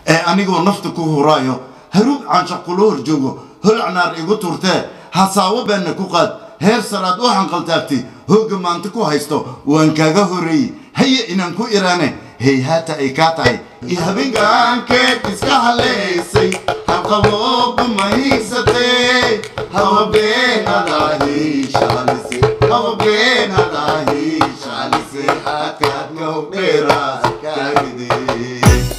ee anigoo nafta ku huraayo haruug canshax kula hor joogo holcnaar igu turtee hasaawo beenna ku qaad heer saraad u hanqaltaagtay hoogga maanta ku haysto waan kaaga horeeyey haye inaan ku iraane heyhaata ay kaa tahay iyo habeenkaankeed iska haleysay habqabooba mahigsatee hawabeenadahi shaalise hawabeenadahi shaalise hakaadka hogdheera kaagidee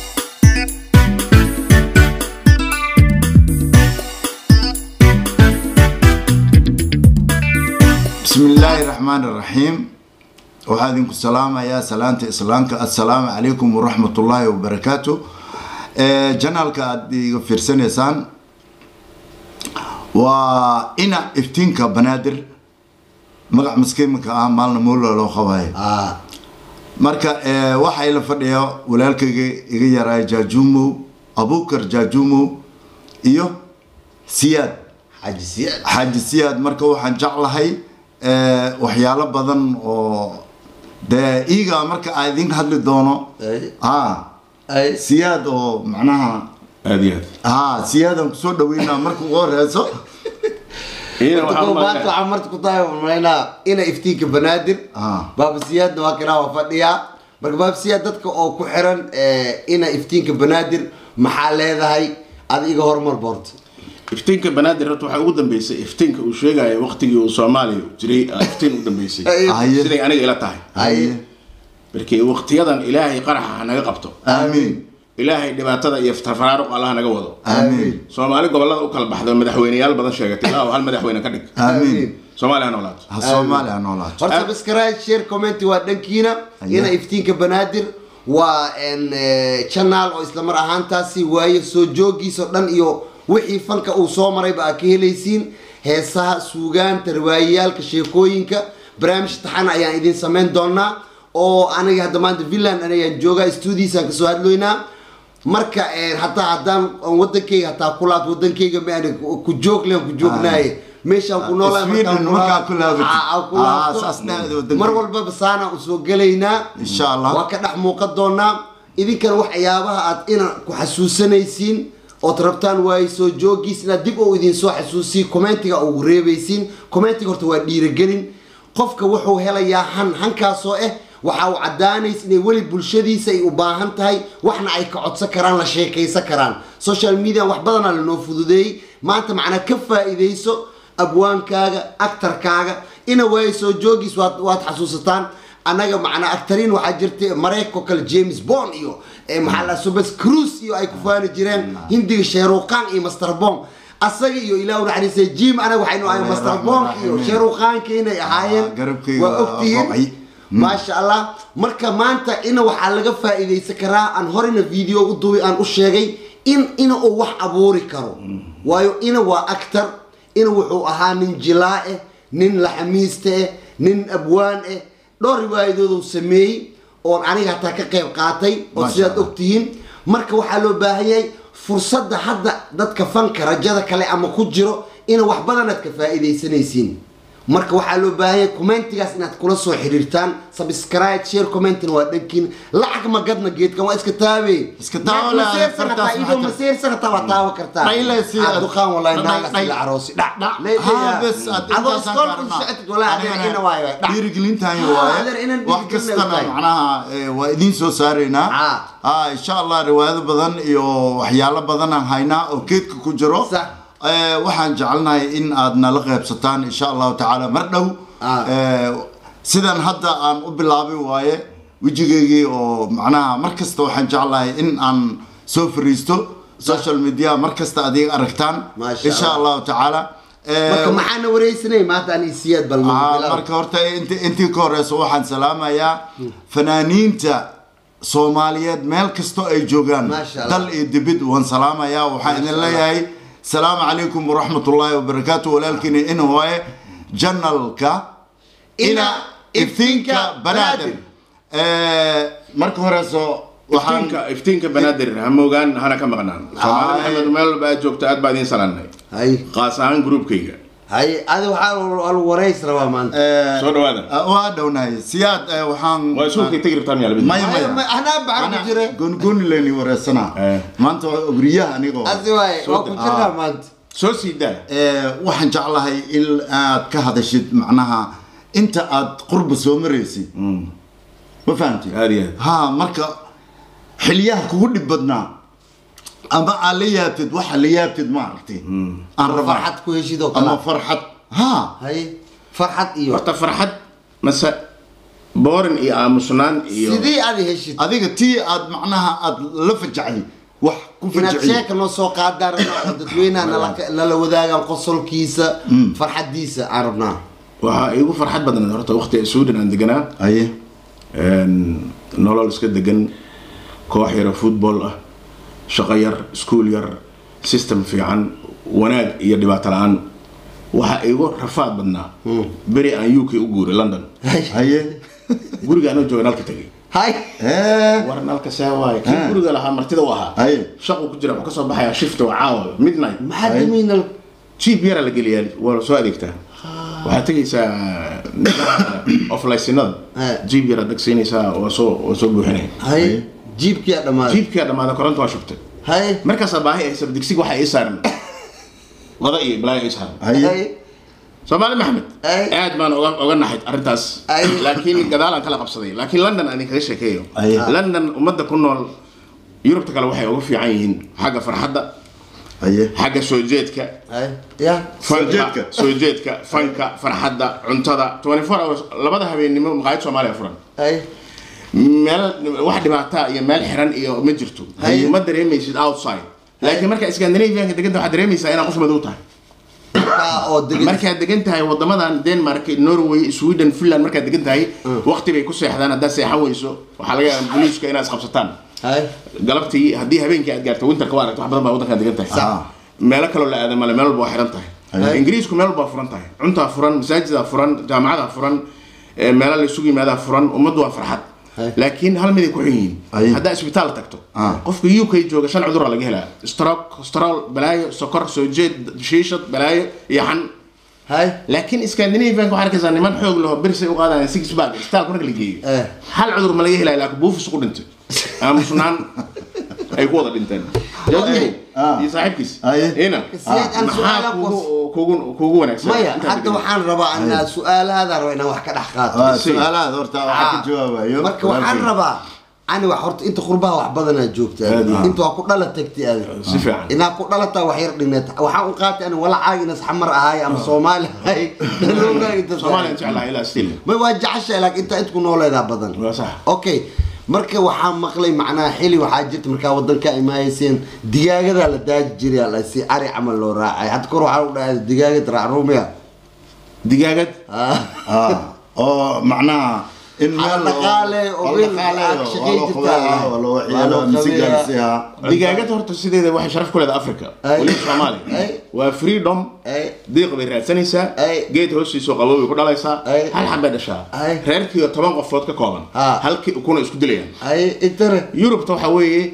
بسم الله الرحمن الرحيم waxaa idinku salaamayaa salaanta islaamka assalaamu calaykum waraxmat ullaahi wabarakaatu janaalka aada iga fiirsanaysaan waa ina iftiinka banaadir magac maskiimika ah maalna moola loo qabayo marka waxaa ila fadhiya walaalkayga iga yaraa jaajumow abukar jaajumow iyo siyaad xaji siyaad xaaji siyaad marka waxaan jeclahay waxyaalo badan oo dee iiga marka aa idin hadli doono Ay. ha ay siyaad oo macnaha aad iyo aad ha siyaadaan kusoo dhaweynaa marka ugu horeyso iyana waxaan Dadku u maanta malaynaa- waxaa marta ku tahay malaynaa ina iftiinka banaadir Ah. baaba siyaadna waa kanaa waa fadhiyaa marka baaba siyaad dadka oo ku xiran eh, ina iftiinka banaadir maxaa leedahay ad iga hormar boorta iftiinka banaadir horta waxaa ugu dambeysay iftiinka uu sheegayo waqtigii uu soomaaliya jiray aa iftiin u dambeysay Haye. siday aniga ila tahay Haye. markii waqtiyadan ilaahay qaraxa ha naga qabto aamiin ilaahay dhibaatada iyo faraaruq allah naga wado aamiin soomaali gobolada u kala baxdo madaxweyneyaal badan sheegatay ilaa hal madaxweyne ka dhig aamiin soomaaliya ha noolaato ha soomaali ha noolaato horta subscribe share comment waa dhankiina ina iftiinka banaadir waa en, eh, channel oo isla mar ahaantaasi waaye soo joogiisa oo dhan iyo wixii fanka uu soo marayba aa ka helaysiin heesaha suugaanta riwaayayaalka sheekooyinka barnaamij taxana ayaan idin samayn doonaa oo aniga hadda maanta villan ayaan joogaa stuudiisaan kasoo hadloynaa marka eh, hataa haddaan aan wadankeyga hataa kulaad wadankeyga ma aan ku joog leen ku joognaaye meeshaan ku noolaa Sweden markaa ku laabatid. Ah, saas laabto dhacdo wadankeyga. mar walbaba saana usoo gelaynaa Insha Allah. waa ka dhex muuqan doonaa idinkana waxyaabaha aad ina ku xasuusanaysiin ood rabtaan waaye soo joogiis inaad dib oo idin soo xasuusiyo commentiga ugu reebaysiin commentiga horta waa dhiirigelin qofka wuxuu helayaa han hankaasoo ah waxa uu cadaanaysa inay weli bulshadiisa ay u baahan tahay waxna ay ka codsan karaan la sheekaysan karaan social media wax badanaa lanoo fududeeyey maanta macnaa ka faa'iidayso abwaankaaga actarkaaga ina waaye soo joogiis waad waad xasuusataan annaga macnaa actariin waxaa jirta mareykanko kale james bond iyo eh, maxaa la subes cruise iyo ay ku faani jireen hindiga sheeruqaan iyo master bong asaga iyo ilaah naxariisay jim anaga waxaynu ahay master bong iyo sheeruqaanka inay ahaayeen garabkayga waa waa ogtihiin go'ay. maasha allah marka maanta ina waxaa laga faa'iidaysan karaa aan horena video u duwi aan u sheegay in ina uu wax abuuri karo waayo ina waa actor ina wuxuu ahaa nin jilaa eh nin laxamiiste eh nin abwaan eh dhowr riwaayadooduu sameeyey oon aniga hataa ka qayb qaatay oo Maasha sidaad Allah. ogtihiin marka waxaa loo baahan yahay fursadda hadda dadka fanka rajada kale ama ku jiro ina wax badanaad ka faa'iidaysanaysiin marka waxaa loo baahan yahay commentigaas inaad kula soo xiriirtaan subscribe share commentina waa dhankiin lacag ma gadna geedkan waa iska taabe Iska taawo leh, maseersan hataa fartaas idoo maxaa maseersan hataa waa taawo kartaa Dhayle si- Aad duqaan wallahi Dhay- naagas dhay- ila aroosi dhac dhac. Leedahay. Ha, bes, aad adoo intaasaan iskool ka u arnaa. socotid wallahi adeer Anigana ina waayo dhac dhiirigelintahay Ah, waaye adeer inaan wax dhiirigelin kastana tahay. macnaha eh, waa idiin soo saaraynaa Ah. ah insha allah riwaayado badan iyo waxyaalo badan aan haynaa oo keedka ku jiro Sax. Eh, waxaan jecelnahay in aad nala qaybsataan insha allahu tacaala mar dhow Ah. Eh, sidan hadda aan u bilaabay waaye wejigeygii oo macnaha mar kasta waxaan jeclahay in aan soo fariisto social media mar kasta adiga aragtaan Maasha insha Allah. allahu tacaala Eh, marka maxaana wareysanay maanta ani siyaad bal Ah, bilaw. marka horta inti intii ka horeyso waxaan salaamayaa fanaaniinta soomaaliyeed meel kastoo ay joogaan Maasha Allah. dal iyo dibid waan salaamayaa waxaan idin Maasha Allah. leeyahay salaamu calaykum waraxmatullaahi wabarakaatu walaalkiina in waaye janalka ina iftiinka banaadir Eh, marka horeyso waxaan iftiinka iftiinka banaadir ha moogaan hana ka maqnaan soomaali maxamed meel walba aad joogto aad baa idiin salaanay hay qaas ahaan gruubkayga haye adi waxaa lagu warays rabaa maanta Eh, soo dhawaada ah, waa dhownahay siyaad eh, waxaan waa isuulkay tegi rabtaan yaa maya Maya, maya maya, anaa baxan ku jire. gooni leni wareersanaa Eh. maanta waa ogriyaha anigoo asi waaye waa ku jirnaa maanta soo sii daa Eh, waxaan jeclahay in aad ka hadashid macnaha inta aad qurba soo maraysid ma fahamtid aad iyo aad ha marka xilyaha kugu dhib badnaa ama aad la yaabtid waxa la yaabtid ma aragtay aan rabaa farxad ku heshid oo ama kale farxad ha haye farxad iyo horta farxad mase boorin iyo aamusnaan iyo sidii aad heshid adiga tii aad macnaha aad la fajacday wax ku inaad fajiciy sheeka noo soo qaadaan rabnaa oo dadweynaha nala- nala wadaagaan qosolkiisa farxadiisa aan rabnaa waxaa iigu farxad badnayd horta waqti sweden aan deganaa aye Een, nolol iska degan koox yara football ah shaqo yar iskuul yar system fiican wanaag iyo dhibaato la-aan waxaa iigu rafaad badnaa beri aan uk u guuray london haye guriga anoo jooga nalka tegay hay Eh, war nalka see waaye kii Ah. guriga lahaa martida u ahaa haye shaqu ku jira wuxuu kasoo baxayaa shift oo caawa midnight maxaa Hay. damiinal jiib yara la geliyaa waa la soo adeegtaa waxaad tegaysaa oflaysinada Eh. jiib yara dhagsiinaysaa waa soo waa soo buuxinaya haye jiibkiyaa dhammaaday jiibkaa dhammaada koronta waa shubtay haye markaasaa baahi ay sab digsiga waxaa ii saaran qada iyo balaayo ii saaran haye haye soomaali maxamed Ay. aad baan uga uga naxay arrintaas Ay. laakiin gadaalaan kala qabsaday laakiin london aan kaga sheekeeyo Ay. london ummadda ku nool yurubta kale waxay uga fiican yihiin xagga farxadda haye xagga soo jeedka haye ya fanka jeedka. soo jeedka fanka farxadda cuntada 24 hours labada habeennimo maqaayad soomaaliya furan haye meel wax dhibaataa iyo meel xiran iyo ma jirto Haye. ma dareemaysid outside laakiin marka scandinavianka deganta waxaad dareemaysaa inaad qof madow tahay markaa oo degan markaad degan tahay wadamadan denmark norway sweden finland markaad degan tahay waqti bay ku seexdaan haddaad seexan weyso waxaa laga yaabaa booliiska inaad isqabsataan haye galabtii haddii habeenkii aad gaarto winterka waa aragto wax badan baa waddankaad degan tahay Sax. meelo kaloo la aada male meel walba waa xiran tahay Haye. ingiriisku meel walba waa furan tahay cuntaa furan masaajidaa furan jaamacadaa furan eh, meelo la isugu yimaadaa furan ummaddu waa farxad Haye. laakiin hal miday ku xun yihiin Haye. haddaa isbitaal tagto Ah. qofka u k jooga shan cudurra laga helaa stroke cholesterol balaayo sokor soo jeed shiishad balaayo iyo xan haye laakiin scandinavianka waxaa arkaysaa niman xoog laho bersay u qaadayaan six bag isbitaalka marka la geeyo Eh. hal cudur ma laga helaya laakiin buufis ku dhintay aamusnaan ay ku wada dhinteen Jazmi Ah. iyo saaxiibkiis Aye. ina Siyaad aan maxaa su'aala kugu kugu kugu wanaagsan maya intaad hadda degan? waxaan rabaa inaa su-aalahaada raba inaan wax ka dhex qaato waa Si. su-aalahaad horta waxaa ka jawaabayo marka waxaan rabaa ani wax horta inta qurbaha wax badanaa joogta Aad iyo aad. inta waa ku dhala tagti aad si fiican inaa ku dhalataa wax yar dhineed waxaan u qaatay ani walacaaga inas xamar ahaay ama soomaali ahaay dhaloogaa inta soomaaliya jeclaha ilaa still may waa jeceshahay laakiin inta inta ku nooleedaa badan waa sax okay marka waxaa maqlay macnaha xili waxaa jirta markaa wadanka imaayeyseen digaagadaa la daaji jiray ala si ari camal loo raacay hadda kor waxaa u dhahay digaagad raac ruumiya digaagad Ah, oo macnaha in meel dhaqaale oo oo weyn dhaqaale aad oo shaqay loo jirtaa. qabeeyo, oo loo Waa waxyeelo loo mise qabeeyaa. gaarsiiyaa. digaagad horta sideeda waxay sharaf ku leedahay africa Ay. weliba soomaaliya Ay. waa freedom Ay. diiq bay raadsanaysaa Ay. geed hoostiisoo qabow bay ku dhalaysaa Ay. hal xab bay dhashaa Ay. reerkii oo toban qofood ka kooban Ah. halkii ukuna isku dilayaan ay intare yurubta waxaa weeye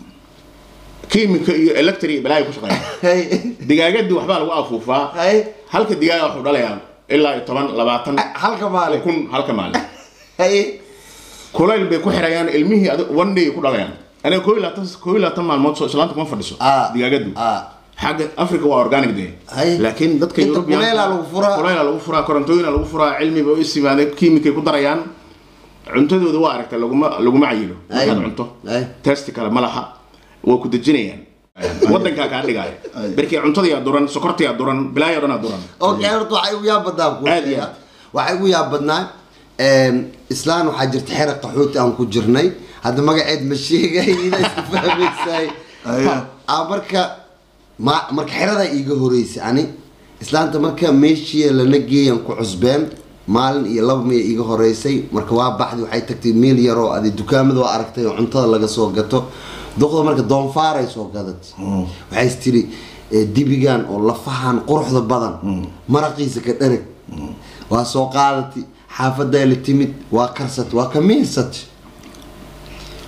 kiimika iyo electri balaayo ku shaqeeya hay digaagadii waxbaa lagu afuufaa hay halka digaaga wuxuu dhalayaa ilaa iyo toban labaatan halka maalin kun halka maalin hay kulayl bay ku xirayaan ilmihii adi- one day ku dhalayaan aniga koo iyo labaatan koo iyo labaatan maalmood soo islaanta kuma fadhiso Ah. digaagadu ah xagga africa waa organic day Hay. laakiin dadka Inta European- kuleylaa lagu furaa. kuleylaa lagu furaa korontooyina lagu furaa cilmiba u isimaadeen kiimikay ku darayaan cuntadooda waa aragta laguma laguma cayilo Hay. markaad cunto Hay. testi kale ma laha waa ku dejinayaan wadankaa kaa dhigaya Hay. berkii cuntadayaa duran sokortayaa duran bilaayo dhanaa duran okay horta waxay ugu yaab badnaa ku Aad iyo aad. waxay ugu yaab badnaa islaan waxaa jirta xera qaxooti aan ku jirnay hadda magaceed ma sheegay ina iska fahmaysaay Aya. Ah, marka ma marka xeradaa iiga horeysay ani islaanta marka meeshii lana geeyan ku cusbeen maalin iyo laba miya iiga horeysay marka waa baxday waxay tagtay meel yaroo adi dukaamada waa aragtay oo cuntada laga soo gato doqda marka doonfaaray soo gadatay waxay is tiri eh, dibigan oo lafahan quruxda badan maraqiisa ka dhanag waa soo qaadatay xaafadaa la timid waa karsatay waa ka miirsatay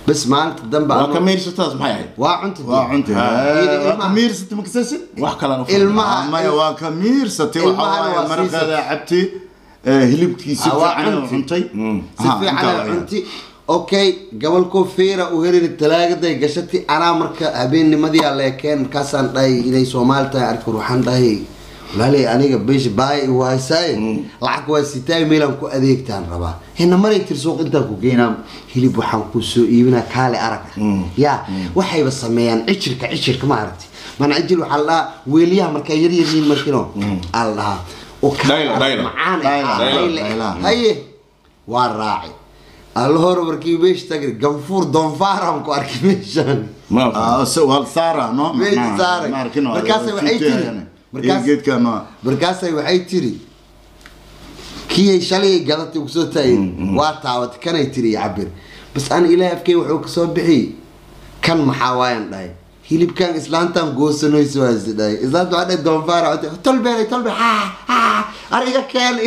bas maalinta dambe waa anu- ka meersatadaas maxay ahayd waa cunta waa cunti Ah. waa ka miirsati makasasid wax kalena u Ilmaha- maya waa ka miirsati Ilmahana waxaa waa waaye maraqeeda cabti eh, hilibkiisi Ah, waa fiican cunti. cuntay si fiican ay cunti okay gobolkoo feera u helin talaagaday gashati anaa marka habeennimadii aa leekeen markaasaan dhahay inay soomaali tahay arki waxaan dhahay walaaley aniga beesha baay igu haysaaye lacag waa sitaay meelaan ku adeegtaan rabaa hena maray tir suuq intaan ku geynaa hilib waxaan ku soo iibinaa kaale arag ya waxayba sameeyaan cijirka cijirka ma aragti mana cijir waxaa la dhahaa weeliyaha markaa yar yar yihiin markino aa la dhahaa oo kaale Dayla, arag dayla. macaan Dayla, ah, dayla, dayla. dayla. haye waa raacay alla hore markii meesha tagay ganfuur doonfaaran ku arkay meeshaan ma waa saara no Meesha saaray. Markaasay waxay tiri- markaas- geedkano markaasay waxay tiri kii shalay gadatay uu soo taagay waa taabatay kanay tiri iyo cabir bas an ilaahay afkey wuxuu kasoo bixiyey kan maxaa waayan dhahay hilibkan islaantan goosanoyso waasi dhahay islaanta waxaa dhahay doonfaara waxay tahay, tolbeelay tolbe ha ha ariga keen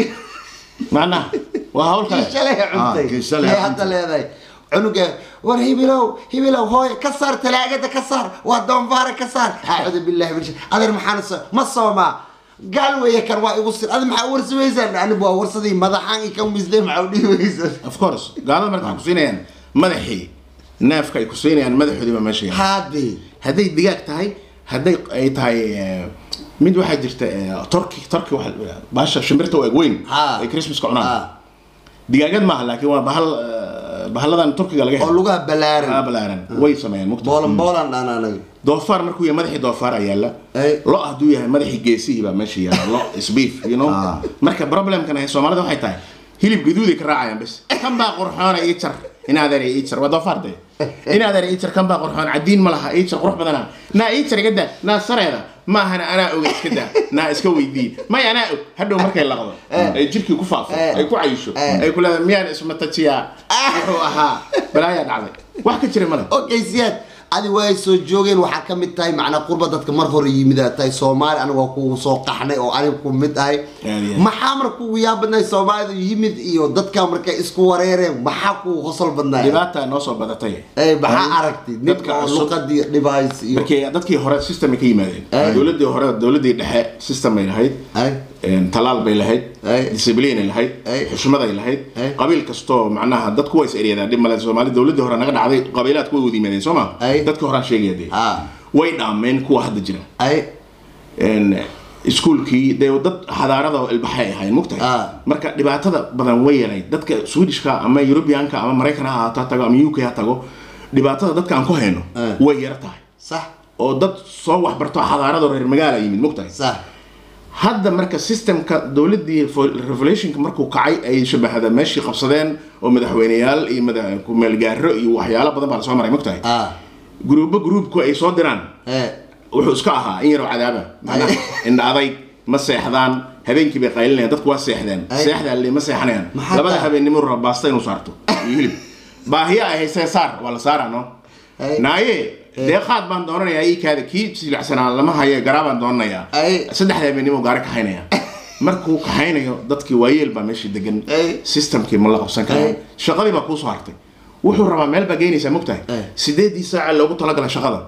macnaha waa hawl kale kii shalay cuntay kii shalay Yay hadda cuntay. leedahay cunuga war hibilow hibilow hooy ka saar talaagada ka saar waa doonfaara ka saar acuudu billahi min shar adeer maxaan so ma soomaa gaal weeye kan waa igu sir adi maxaa warsaweysaan anigu waa warsadii madaxaan i ka misday maxaa u dhihi weysan of course gaalada marka waxay ku siinayaan madaxii neefka ay ku siinayaan madaxoodiiba meesha yaala haadee hadday digaag tahay hadday ay tahay eh, mid waxaa jirta eh, turki turki waxa la yidhahdaa, bahasha shimbirta oo eg weyn Ha. ay christmaska cunaan Ha. digaagad maaha laakiin waa bahal eh, bahalladan turkiga laga oo helo lugaha Ah, balaaran balaaran way sameeyaan mugta boolan boolan dhaan anaga doofaar markuu yahay madaxii doofaara yaalla Ay. lo hadduu yahay madaxii geesihii baa meesha yaalla lo isbeef you know Ah. marka problemkan ay soomaalida waxay tahay hilib gaduuday ka raacayaan bes kan baa qurxoona ii jar inaadeer ii jar waa doofaar de inaadeer ii jar kan baa qurxoon cadiin ma laha ii jar qurux badana naa ii jar iga daa naa sareeda maahana anaa oga iska daa naa iska weydii may anaa og hadhow markay laqdo ay jirkii ku faafo Eh. ay ku cayisho Eh. ay ku leedahay miyaan ismatajiyaa wuxuu ahaa balaayaa dhacday wax ka jira male okay siyaad adi waa ay soo joogeen waxaa ka mid tahay macnaa qurba dadka mar hore yimid aad tahay soomaali aniga waa kugu soo qaxnay oo aniga ku mid ahay Aad iyo aad. maxaa mar kugu yaa badnaay soomaalida yimid iyo dadka markay isku wareereen maxaa kugu qosol badnaay dhibaata noo soo badatay Eh, maxaa aragtay ninka dadka oo cusub- luqadii dhibays iyo markii dadkii hore system ay ka yimaadeen Ay. dowladii hore dowladii dhexe system ay lahayd ay een, talaal bay lahayd Ay. discipline ay lahayd Ay. xushmad ay lahayd Ay. qabiil kastoo macnaha dadku waa is eryadaan dhib male soomaali dowladii hore naga dhacday qabiilaadku way wada yimaadeen soo ma Ay. dadka horaan sheegaya dee Ah. way dhaameen kuwa hadda jira ay een, iskuulkii dee dad xadaarada ilbaxay ahayn mugtahay Ah. marka dhibaatada badan way yarayd dadka swedishka ama europeanka ama maraykan ha ahaato ha tago ama uk ha tago dhibaatada dadka aan ku hayno Ah. way yara tahay sax oo dad soo waxbarto xadaarada reer magaala yimid mugtahay sax hadda marka systemka dowladii fo- revolutionka markuu kacay ay shabahada meeshii qabsadeen oo madaxweyneyaal iyo mada- kumeelgaaro iyo waxyaalo badan baa lasoo maray mugtahay ah gruubo gruubku ay soo diraan eh wuxuu iska ahaa in yaroo cadaaba macnaha indha adayg ma seexdaan habeenkii bay qaylinayaan dadku waa seexdeen Ay. seexdaa le ma seexanayaan Maxaa labada taa? habeenimo raba baasta inuu saarto iyo hilib baahiya ay haysee saar waa la saaraa no Ay. naaye deeqaad baan doonanayaa ii kaada kii silacsanaa lama haye garaa baan doonanayaa Ay. saddexda habeenimo gaari kaxaynaya markuu kaxaynayo dadkii waayeel baa meeshii degan Ay. systemkii ma la qabsan Ay. karaa shaqadii baa kuusoo hartay wuxuu rabaa meel baa geynaysaa mogtahay Ay. sideedii saaca loogu talagala shaqada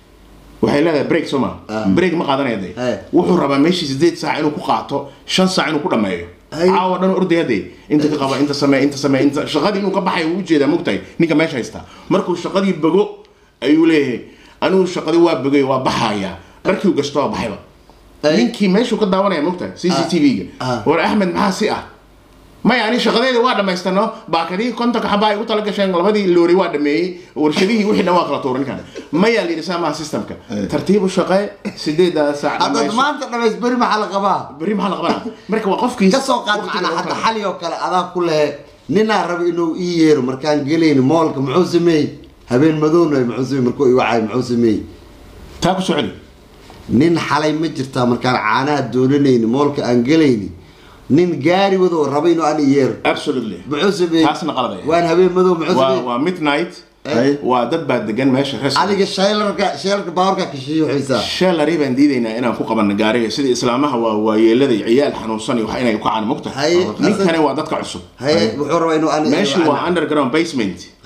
waxay leedahay break soo ma Ah. break ma qaadanaya de Ay. wuxuu rabaa meeshii sideed saac inuu ku qaato shan saac inuu ku dhameeyo Ay. caawa dhan ordaya de inta ka qaba inta samee inta samee inta shaqadii inuu ka baxay uu ujeedaa mogtahay ninka meesha haystaa markuu shaqadii bogo ayuu leeyahay anigu shaqadii waa bogay waa baxaya markii uu gasto waa baxayba Ay. ninkii meeshuu ka daawanaya mogtahay c c t v-ga Ah. war axmed maxaa si ah maya ani shaqadeeda waa dhamaystano baakadihii kontonka xabaa ay u tala gasheen labadii loori waa dhameeyey warshadihii wixii dhan waa kala tuuran kan maya la yidhi saamaha systemka tartiibu shaqee sideeda saac haddaad dhamayso. maanta dhamays beri maxaa la qabaa berri maxaa la qabanaa marka waa qofkii ka soo qaad waqtiga macnaa loogu hadda talagalay. xali oo kale adaa ku lehe ninaa raba inuu ii yeero markaan gelayni moolka muxuu sameeyey habeen madowna muxuu sameeyey markuu i wacay muxuu sameeyey taa ku soo celi nin xalay ma jirtaa markaan caanaha doolanayni moolka aan gelayni nin gaari wado oo raba inuu aan i yeero absolutely muxuu sameeyey Taasna qalad ay. waan habeen madow muxuu waa sameeyey waa midnight Ay. waa dad baa degan meesha res adiga shaylarka shaylarka baawarka kashiyo xisaa shalari baan diidaynaa inaan ku qabanno gaariga sida islaamaha waa waayeelada iyo ciyaal xanuunsan iyo wax inay ku caan mogtahay Haye. ninkani waa dadka cusub haye wuxuu rabaa inuu aan meeshii waa underground basement haye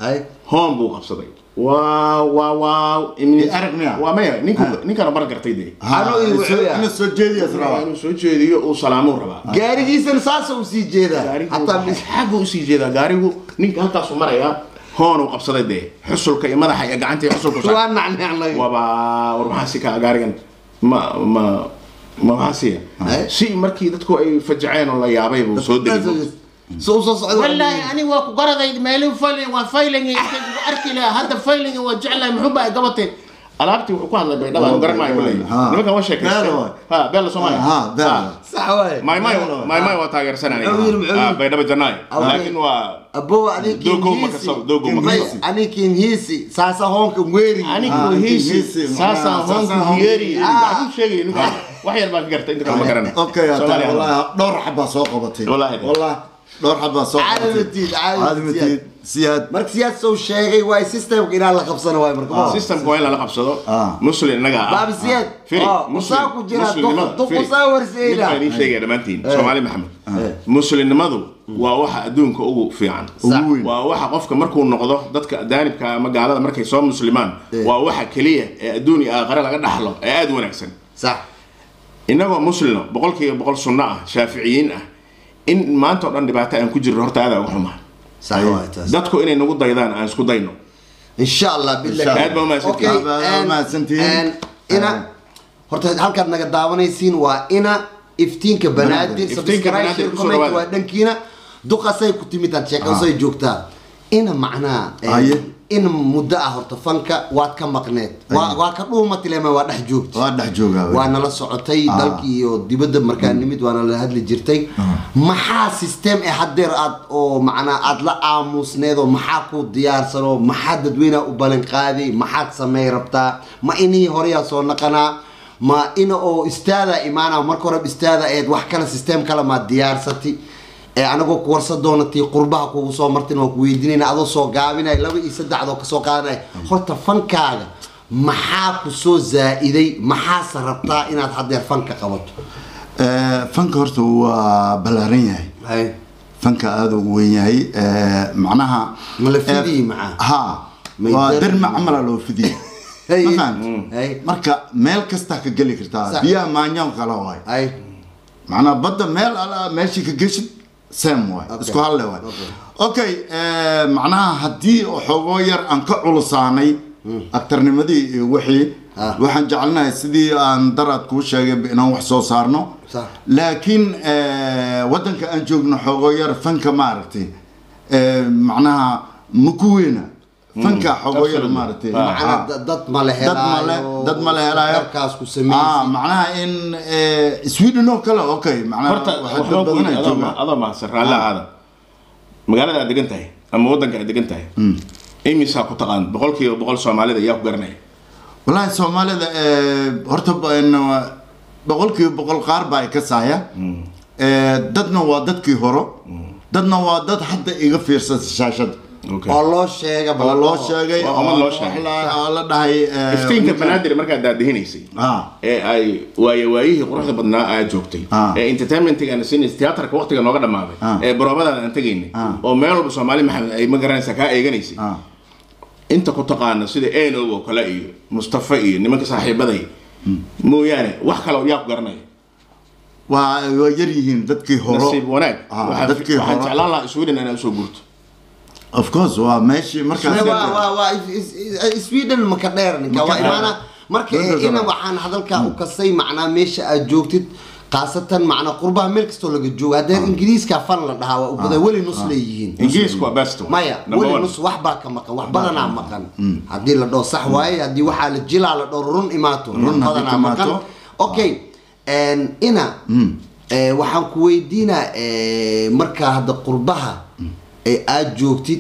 hoon buu qabsaday waaw waaw waaw Imni- arag miya? waa maya ninku ninkana bar gartay dee Ano iyo wuxuu yahay? ina soo jeediyas waa rabaa inuu soo jeediyo uu salaamuu rabaa gaarigiisana saasa u sii jeedaa hataa mis- xaggu usii jeedaa gaarigu ninka halkaasu marayaa hoon uu qabsaday dee xusulka iyo madaxa iyo gacanta iyo xusulka saa waa nacnacnay waba war maxaa si kaa gaarigan ma ma ma maxaa siya Eh? si markii dadku ay fajaceen oo la yaabay buu soo degay soo soo socda والله أنا وأكو قرضي مالي فايلين وفايلين أركي لا هذا فايلين وجعله محبة قبطي alaabtii wuxuu ku hadlay baydhaba aan garan maayo kuley Ha. nimankan waa Beelo sheekaysteen waay. ha beela soomaaliya ha beela sax waaye maay maay Beelo waay. maay maay waa taageersan aniga Muxuu yiri, muxuu Ah, yiri? baydhaba jannaay Awey. laakiin waa abo aniga Dogo ma kasoo- dogo ma kasoo. aniga kinhiisi saasa hoonka weeri anigu Ah, hiisi hiisi, saasaan macnaha, hoonku saasaan hiyeeri Ah. waxbuu sheegaya ninkaan wax yar baan ka gartay inta kale ma garana okay hata Soomaaliya. wallahi dhowr xabaa soo qabatay Wallahi. wallahi dhowr xabaa soo qabatay Caadamatiid, caadamatiid. caadamatiid siyaad marka siyaas soo sheegay waa systemka inaan la qabsano waay marka ma systemka waa in lala qabsado Ah. muslim innaga ah Baabi Siyaad. firi Ah, muslim usaa ku jira, muslimnimada, duq- duq firi. usaa warseeda. Mid baan idiin sheegaya dhammaantiin Eh. soomaali maxamed Eh. muslimnimadu waa waxa adduunka ugu fiican ugu weyn waa waxa qofka markuu noqdo dadka daanibka ama gaalada markay soo muslimaan Eh. waa waxa keliya ee adduun iyo aakhare laga dhaxlo ee aada u wanaagsan sax innagoo muslima boqolkiiba boqol sunno ah shaaficiyiin ah in maanta oo dhan dhibaato aan ku jirno horta aada uga xumaa sax waay taas dadku inay nagu daydaan aan isku dayno insha allah billahi Insha Allah. Aad baa umahadsantihiin. Okay, Aad baa and- umahadsantihiin. and ina horta halkaad naga daawanaysiin waa ina iftiinka banaadir Iftiinka subscribe Banaadir, share kusoo comment dhawaada. waa dhankiina duqasay ku timid aad sheekasay joogtaa ina macnaha eh, Haye. in muddo ah horta fanka waad ka maqneed waa waa ka dhuuma tilema waa dhex joogta waa dhex joogaa wey. waa nala socotay Ah. dalkii iyo dibadda markaa nimid waana la hadli jirtay maxaa system ee hadeer aad oo macnaa aad la aamusneed oo maxaa ku diyaarsanoo maxaa dadweynaha u ballan qaaday maxaad samey rabtaa ma inihii horeyaa soo naqanaa ma ina oo istaada imaana marka hore istaada eed wax kale system kale maa diyaarsati ee anagoo ku warsa doonatii qurbaha kugu soo martin waa ku weydiinayna adoo soo gaabinay laba iyo saddexdoo kasoo qaadanay horta fankaaga maxaa ku soo zaa-iday maxaase rabtaa inaad hadeer fanka qabato Eh, fanka horta waa ballaaran yahay hay fanka aada u weyn yahay Eh, macnaha Ma la fidiyey eh, maxaa? ha May waa dar- derma camala loo fidiyey Hey. Ma fahamtid? Hey. marka meel kastaa ka geli kartaa Sax. biyaha maanyan kala waay hay macnaha badda meel ala meeshii ka geshid sam waay Okay. isku halle waay Okay. okay eh, macnaha haddii xoogoo yar aan ka culusaanay aktarnimadii iyo wixii Ah. waxaan jecelnahay sidii aan daraad kuu sheegay inaan wax soo saarno Sax. laakiin eh, waddanka aan joogno xoogoo yar fanka maaragtay eh, macnaha maku weyna fanka xoogoo yar Absolutely. maaragtay Ah. macnaa Ah. da- dad ma la dad male helaayo dad male helaayo darkaas ku ah sameysay macnaha in eh, sweden oo kale okay macnaha horta waxaa waxbaa dad ku badan ay yidhi adoo joogaan. ma- adoo mahadsan raalli ahaada magaalada aad degan tahay ama waddanka aad degan tahay imisaa ku taqaan boqolkiiba boqol soomaalida ayaa ku garanaya wallaahi soomaalida eh, horta ba- in, uh, boqolkiiba boqol qaar baa ay ka saaya Eh, dadna waa dadkii horo dadna waa dad hadda iga fiirsan shaashada Okay. oo loo sheega oo loo sheegay Waa ummad loo sheegay. la- oo la dhahay eh, iftiinka ninkan- banaadir markaad daadihinaysay Ah. ee ay waaye waayihii quruxda badnaa aad joogtay Ah. ee entertainmentiga aan siinaysa tiyaatarka waqtiga nooga dhammaaday Ah. ee baroomadaan aan tegaynay Ah. oo meel walba soomaali maxamed ay ma garanaysaa kaa eeganaysay Ah. inta ku taqaana sida eno oo kale iyo mustafa iyo nimanka saaxiibaday mooyaane wax kale yaa ku garanaya waa waa yar yihiin dadkii horo nasiib wanaag Ah, Waxaan- dadkii waxaan hore. jeclaan lahaa sweden inaa usoo guurto of course waa meeshii markaas waa waa waa is- is- sweden maka dheer ninka Maka waa dheer. imaana marka Dad ina badan. waxaan hadalkaa u kasay macnaa meesha aad joogtid khaasatan macnaa qurbaha meel kastoo laga joogo haddee ingiriiska fan la dhahaa waa u badan weli nus leeyihiin ingiriisku waa best one. maya Number weli one. nus wax baa ka maqan wax badanaa maqan haddii la dhoo sax waaye haddii waxaa la jilaa la dhoo run imaato Run haddii badanaa maqan timaato. okay en, ina eh, waxaan ku weydiinaa eh, markaa hadda qurbaha ee aad joogtid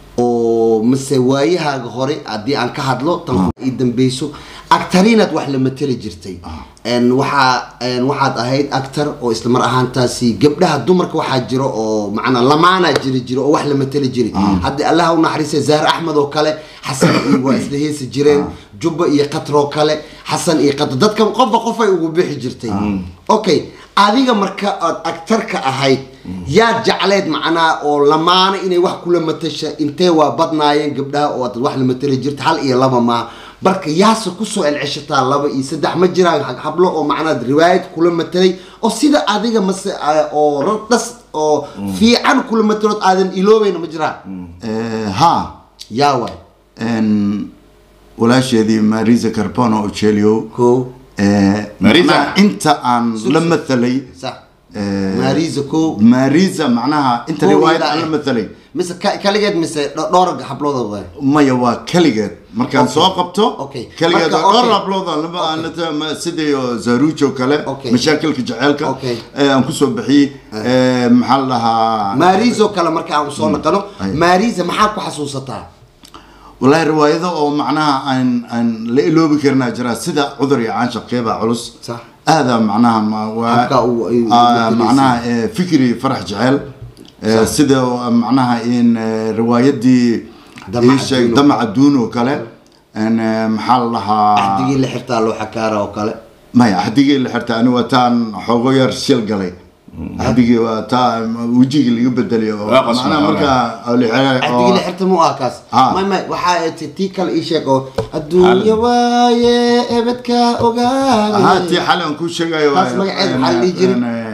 oo mase waayahaaga hore haddii aan ka hadlo tan ii dambeyso actarinaad wax la mateli jirtay En waxaa en waxaad ahayd actor oo isla mar ahaantaasi gabdhaha dumarka waxaa jiro oo macnaa lamaanaa jiri jiro oo wax la mateli jiray hadda allaha u naxariistay zahar axmed oo kale xasan iyo waa isla heesi jireen jubba iyo qatar oo kale xasan iyo qatar dadka qofba qofay ugu bixi jirtay okay adiga marka aad actarka ahayd yaa jecleed macnaa oo lamaana inay wax kula matasha intee waa badnaayeen gabdhaha oo dad wax la matali jirta hal iyo laba maaha marka yaase kusoo celceshataa laba iyo saddex ma jiraan hab- hablo oo macnaa riwaayad kula matalay oo sida adiga mase ah, oo radhas oo fiican kula matalood aadan iloobayna ma jiraan Eh, ha yaa waay En, walaasheedii marisa carbono ocelio ko Marisa? inta aan la mathalay sax Eh, marisa ko marisa macnaha inta Koow riwaayad ilaa aan la eh. mathalay mise ka- kaligeed mise dho- dhowr hablood waay maya waa keligeed markaan Okay. soo qabto Okay. keligeed Marka, waa dhowr okay. hablood aan laba aan la- ma- sidii oo zaruujo kale Okay. mashaakilka jaceylka Okay. ee aan kusoo bixiyey Eh, maxaa la dhahaa mariso kale marka aan soo naqano Ay. marisa maxaa ku xasuusataa wallaahi riwaayado oo macnaha aan aan la iloobi karinaa jira sida cudur iyo caanshaqeebaa culus Sax. aadaa macnaha ma- waa Habka uu- ay- ah, uu matelaysa. macnaha eh, fikri farax jecel Eh, sida oo, macnaha in eh, riwaayadii Damac ii sheeg Adduun oo damac adduun oo kale En, eh, maxaa la dhahaa axdigii la xirtaa loo xakaara oo kale maya axdigii la xirta ani waa taan xoogo yar shil galay axdigii waa taa wejigii laga bedeliyo oo Waa qasban, macnaha waa. markaa oo la xira- axdigii la oo- xirta mu ah kaas Ah. may may waxaa ti- tii kale ii sheeg oo adduunya waaye ebedka ahaa tii ogaade xali aan kuu sheegayo Taas waa- magaceeda en, maxaa la dhihi jiray? en, eh,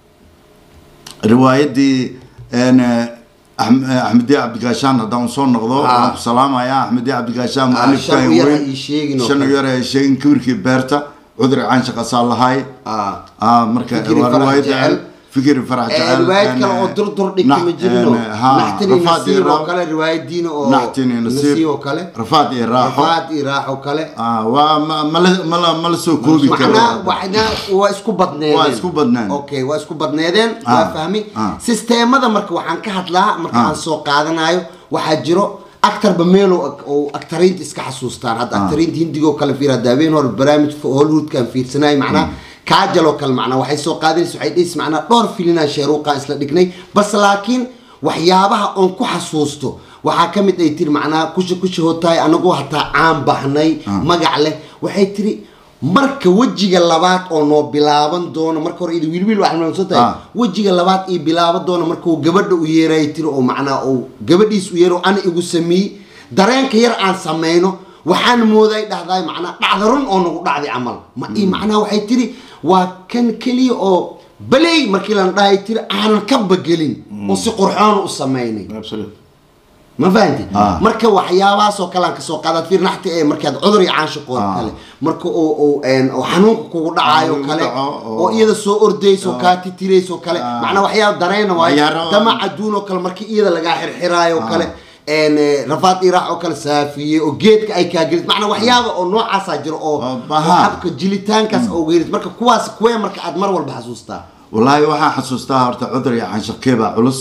riwaayadii en, eh, Ahm- eh, axmediye cabdigaashaan haddaan soo noqdo Ah. waan ku salaamaya axmediye cabdigaashaan Ah, mualifka shan u yar weyn. ha ii sheegin oo shan u kale. yar ha ii sheegin kibirkii beerta cudri caanshaqasaa lahay Ah. Ah, marka Fikri waa Farax riwaayad Jecel. fikri farax Eh, jecel riwaayad en, kale oo eh, durdur dhigta nax- ma jirino en, ha, naxtini Rafaad iyo nasiib oo Raab- kale riwaayadiina oo naxtini nasiib nasiib oo kale rafaad iyo raaxo rafaad iyo raaxo kale Ah, waa ma- mala mala mala soo koobi karo macnaa waxna waa isku badneedeen Waa isku badnaan. okay waa isku badneedeen Ah, waa fahmi ah. sisteemada marka waxaan ka hadlaa marka Ah. aan soo qaadanayo waxaa jiro actarba meel oo oo actariinta iska xasuustaan hadda actariinta hindigoo kale fiir hadda habeen hore barnaamij hollywoodkaan fiirsanayay macnaa kaajal oo kale macnaa waxay soo qaadinaysa waxay dhehaysa macnaa dhowr filinaa sheeruuqaa isla dhignay bas laakiin waxyaabaha oon ku xasuusto waxaa ka mid ay tiri macnaa kusha kusha hotaay anagoo hataa caan baxnay magac leh waxay tiri marka wejiga labaad oo noo bilaaban doono marka hore ida wiilwiil waxaa noo tahay Ah. wejiga labaad ii bilaaban doono markuu gabadha u yeeray tiri oo macnaa uu gabadhiis u yeero ana igu sameeyey dareenka yar aan sameyno waxaan mooday dhahday macnaa dhacda run oo nagu dhacday camal ma ii macnaa waxay tiri waa kan keliya oo baley markii lan dhahay tiri aanan ka bagelin oo si qurxoon u sameynay Absolute. ma fahanti Ah. marka waxyaabahaasoo kale aan kasoo qaadaad fiir naxti ee markaad cudur iyo caanshiqoo Ah. kale marka oo oo een, oo xanuunka kugu dhacayo Xanuunka kale dhaco, oo- oo iyada soo ordayso kaa titirayso kale Ah. macnaa waxyaaba dareena waayo Waxyaaro- damac adduun oo kale markii iyada lagaa xirxiraayo oo kale een, eh, rafaad iraax oo kale saafiye oo geedka ay kaa gelis macnaa waxyaaba oo noocaasaa jiro oo Oo oo baha. habka jilitaankaas oo gelis marka kuwaas kuwee marka aad mar walba xasuustaa wallaahi waxaan xasuustaa horta cudur iyo canshakeebaa culus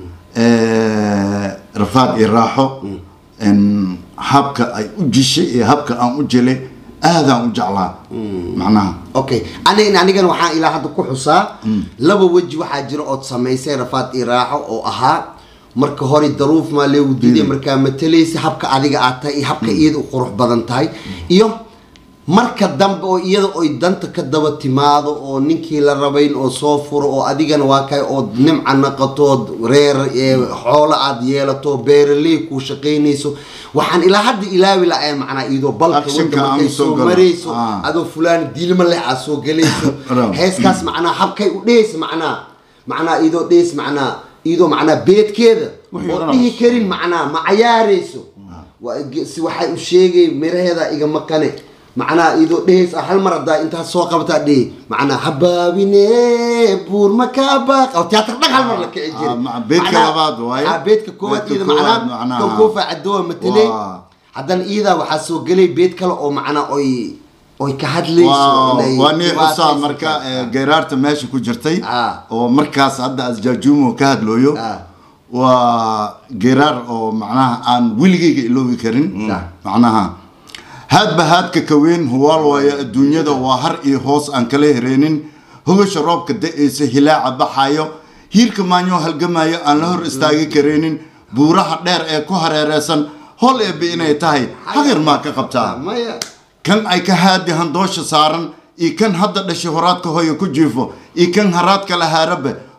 Eh, rafaad iyo raaxo En, habka ay u jishay iyo habka aan u jelay aadaan u jeclaa macnaha okay anig anigan waxaan ilaa hadda ku xusaa laba weji waxaa jira ood samaysay rafaad iyo raaxo oo ahaa marka hore daruuf maa leegu diiday markaa matalaysa habka adiga aad tahay iyo habka iyada u qurux badan tahay iyo marka dambe oo iyada oy danta ka daba timaado oo ninkii la rabayn oo soo furo oo adigana waa kay ood nimca naqatood reer ee, xoolo aad yeelato beeraley kuu shaqaynayso waxaan ilaa hadda ilaawi la macnaa iyadoo balka Actionka wadda aan markay soo soo galo. marayso Ah. adoo fulaan diilma leh aad soo gelayso Ram. heeskaas macnaa habkay u dhehaysa macnaa macnaa iyadoo dhehaysa macnaa iyadoo macnaa beedkeeda Wixii oo odhanayso. dhihi karin macnaa ma cayaarayso Waa ge- si waxay u sheegay miraheeda iga maqane macnaa iyadoo dhehaysa hal mar haddaa intaa soo qabataa dhehi macnaa habaabine buur ma kaa baaq oo tiyaatar dhan hal mar la kici Ah, jiray ma- beedka Macnaa- labaad waaye. Ah, beedka koowaad Beedka iyada koowaad macnaa macnaa. kan koofa cadoowa matelay Waa. haddana iyadaa waxaa soo gelay beed kale oo macnaa oy oy ka hadlayso waa inay waa nii xusaa dhibaataysan marka tahay. eh, geeraarta meesha ku jirtay Ah. oo markaas hadda asjaajuumo ka hadlooyo Ah. waa geeraar oo macnaha aan weligeyga iloobi karin Sax. macnaha haadba haadka kaweyn huwaal waayo adduunyada waa har iyo hoos aan kala hereenin hogasha roobka da-aysa hilaaca baxayo hiirka maanyoo halgamayo aan la hor istaagi kareenin buuraha dheer ee ku hareereysan hol eebbe inay tahay haqir maa ka qabtaa maya kan ay ka haadi handoosha saaran iyo kan hadda dhashay horaadka hooya ku jiifo iyo kan haraadka lahaarabe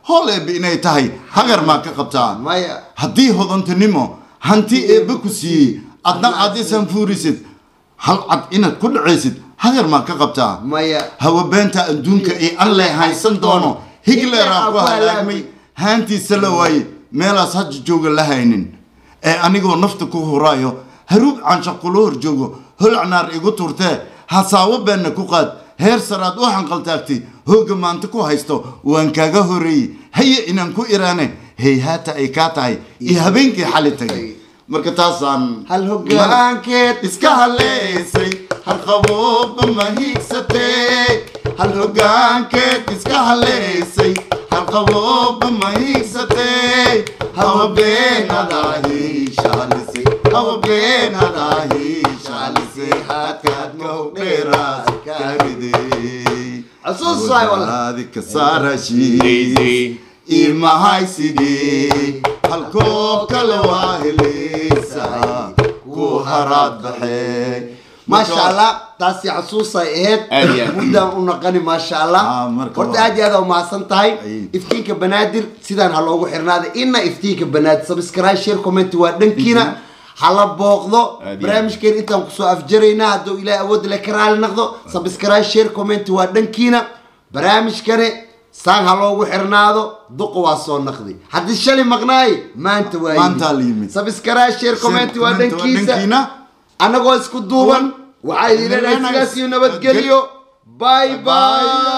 hool eebbe inay tahay hagar maa ka qabtaa maya haddii hodantinimo hanti eebbe ku siiyey adna aad isan fuurisid hal cad inaad ku dhacaysid hagar maa ka qabtaa maya hawa beenta adduunka ee alle haysan doono higleraa ku halaagmay haantiisa la waaye meelaas haja jooga la haynin ee anigoo nafta ku huraayo haruub cansha kula hor joogo holcnaar igu turtee hasaawo beenna ku qaad heer saraad u hanqaltaagtay hooga maanta ku haysto waan kaaga horeeyey haye inaan ku iraane heyhaata ay kaa tahay iyo habeenkii xali tagay marka taasaan hal hogaankeed iska haleysay hal qabooba ma hiigsatee hal hogaankeed iska haleysay hal qabooba ma hiigsatee hawa beenadaahi shaalisay hawa beenadaahi shaalisay haadkaadka hogdheeraas karidey Xasuus waay walaal. walaadi ka saarashii imahaysidii halkoo kale waa helaysaa ku haraad baxee maasha allah taasi xasuusay ahayd Aad iyo aad. muddaan u naqani maasha allah Ah, marka horta waa- aad iyo aad umahadsan tahay Ay. iftiinka banaadir sidaan ha loogu xirnaaday ina iftiinka banaadir subscribe share comment waa dhankiina hala booqdo Aad iyo barnaamijkeen intaan kusoo afjaraynaa hadduu ilaahay awood le ka raali noqdo subscribe share comment waa dhankiina barnaamijkani saan ha loogu xirnaado duqa waa soo naqdi haddii shalay maqnaay maanta waa Maanta la yimid. subscribe share comment waa comment waa dhankiisa dhankiina. anagoo isku duuban waxaa idin leenahay sidaas iyo nabadgelyo bye bye